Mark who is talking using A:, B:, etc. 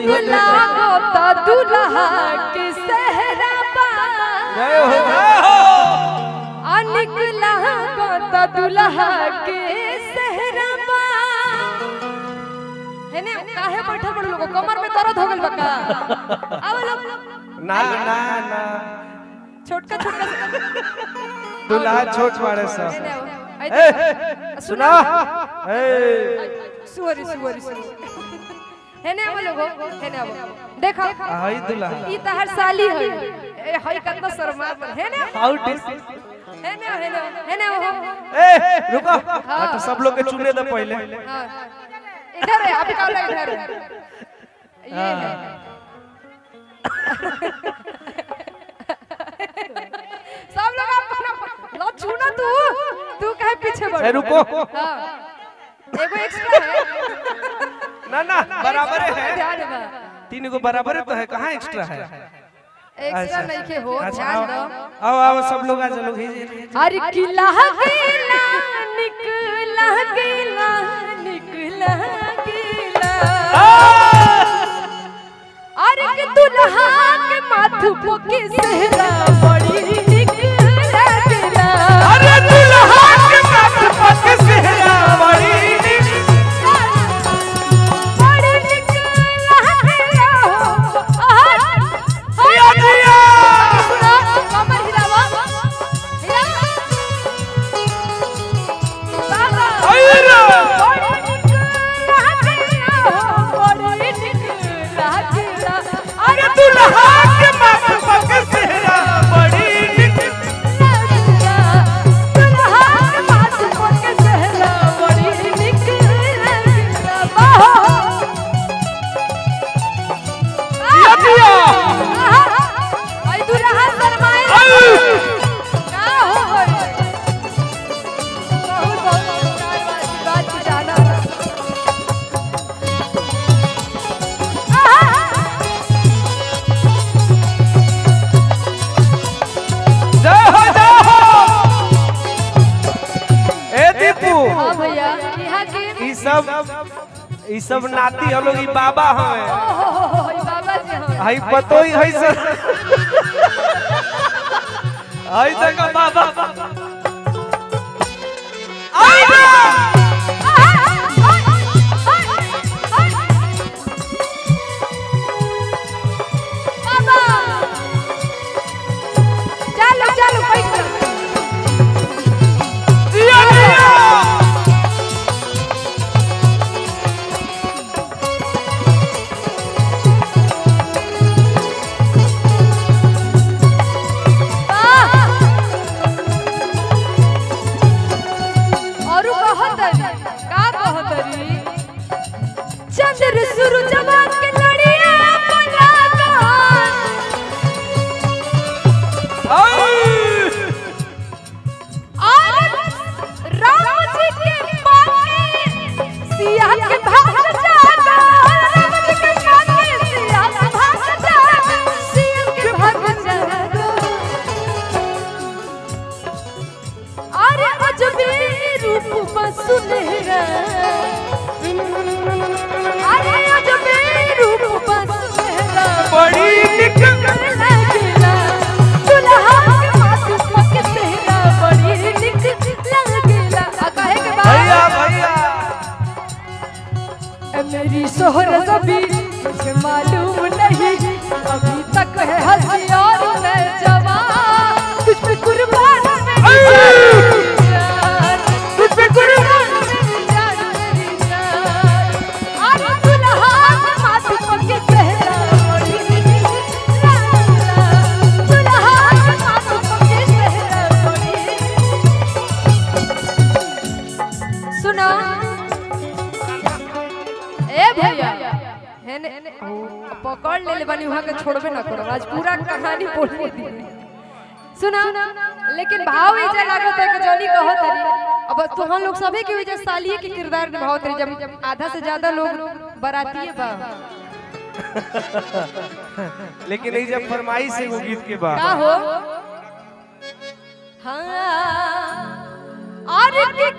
A: निक लागो त दुल्हा के सेहरा बा
B: जय हो जय हो
A: आ निक लागो त दुल्हा के सेहरा बा हेने काहे बैठल बड़ लोग कमर में दर्द हो गइल बा का आव लोग
B: ना ना ना
A: छोटका छोटका
B: दुल्हा छोट बाड़े सब
A: हेने आओ। आई
B: ए,
A: देखो।
B: सुना ए
A: सुअरी सुअरी सुअरी हेने आव लोगो हेने आव देखो
B: हाय दुल्हा
A: ई तहर साली है ए हई कतना शर्मा पर हेने
B: हाउ डिस
A: हेने आओ, हेने आओ, हेने आओ।
B: ए रुको हट सब लोग के चुने दे पहले
A: हाँ। इधर है अभी कौन इधर है ये है सब लोग अपना लो छूना तू तू काहे पीछे बढ़
B: ए रुको
A: हाँ एगो एक्स्ट्रा है
B: ना ना बराबर है
A: ध्यान बा
B: तीन गो बराबर है तो है कहाँ एक्स्ट्रा है
A: एक्स्ट्रा नहीं के हो
B: अच्छा
A: ध्यान
B: आओ
A: दो
B: आओ आओ सब लोग आ चलो
A: अरे किला गिला निकला गिला निकला गिला अरे के दुल्हा के माथु पोके सेहरा बड़ी निकला गिला
B: अरे दुल्हा के माथ पक सेहरा बड़ी
A: बड़ी निकला गिला हो
B: जिया जिया
A: सुना कमर हिलावा हिलावा बाबा
B: अरे अरे दुल्हा के माथ पक सेहरा बड़ी जिया जिया जय हो जय हो ए दीपू
A: हाँ भैया यहाँ के
B: ई सब ई सब नाती हम लोग ई बाबा हमें
A: ओहो, ई बाबा जी हाँ
B: हई पतो ही हई सर हई तक बाबा आई रे
A: चलो चलो बैठ जाओ
B: जिया जिया
A: और कहतरी का कहतरी चंद्र सूरजवा के लड़िया पलागन
B: आई
A: और राम जी के पाके सिया के भाग जागा राम जी के पाके सिया के भाग जागा सिया के भाग जागा अरे अजबे रूप बसुलेरा अरे अजबे रूप बसुलेरा
B: बड़ी निकल
A: लगेला दुल्हा के माथे पक सेहरा बड़ी निक लगेला आ काहे के
B: भैया
A: बाद
B: भैया
A: ए मेरी सोहर सभी मुझे मालूम नहीं अभी तक है हंसी और मैं जवान तुझ पे कुर्बान मेरी जान तुझ पे कुर्बान मेरी जान मेरी जान आज दुल्हा के माथे पक सेहरा बड़ी निक लगेला दुल्हा के माथे पक सेहरा बड़ी सुना ए भैया हेने ओ, पकड़ ले ले बनी वहां के छोड़बे ना करो आज पूरा कहानी बोलने दी सुना लेकिन भाव ई जे लागत है कि जनी कहो तरी अब तुहां लोग सभी के वजह सालिए के किरदार निभाओ तरी जब आधा से ज्यादा लोग बराती बा
B: लेकिन ई जब फरमाइश है वो गीत के बाद
A: का हो हाँ और के